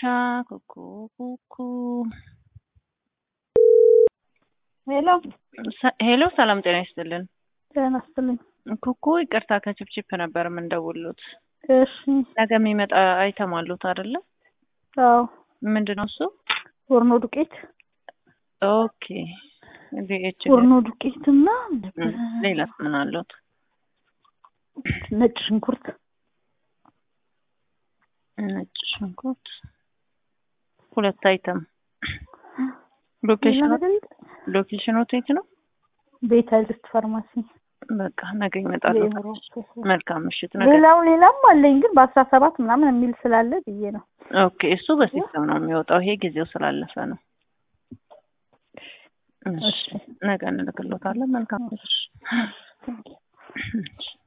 ኩኩ ኩኩ ሄሎ ሰ- ሄሎ ሰላም ጤና ይስጥልን። ጤና ይስጥልኝ። ኩኩ ይቅርታ ከችፕችፕ ነበር የምንደውሉት። እሺ ነገ የሚመጣ አይተም አሉት አይደለ? አዎ ምንድን ነው እሱ? ወርኖ ዱቄት ኦኬ ዲኤች ወርኖ ዱቄት እና ሌላስ ምን አሉት? ነጭ ሽንኩርት ነጭ ሽንኩርት ሁለት አይተም። ሎኬሽኑ ሎኬሽኑ የት ነው? ቤት አይልስት ፋርማሲ በቃ ነገ ይመጣሉ። መልካም ምሽት። ነገ ሌላው ሌላም አለኝ ግን በአስራ ሰባት ምናምን የሚል ስላለ ብዬ ነው። ኦኬ እሱ በሲስተም ነው የሚወጣው። ይሄ ጊዜው ስላለፈ ነው። እሺ ነገ እንልክሎታለን። መልካም ምሽት።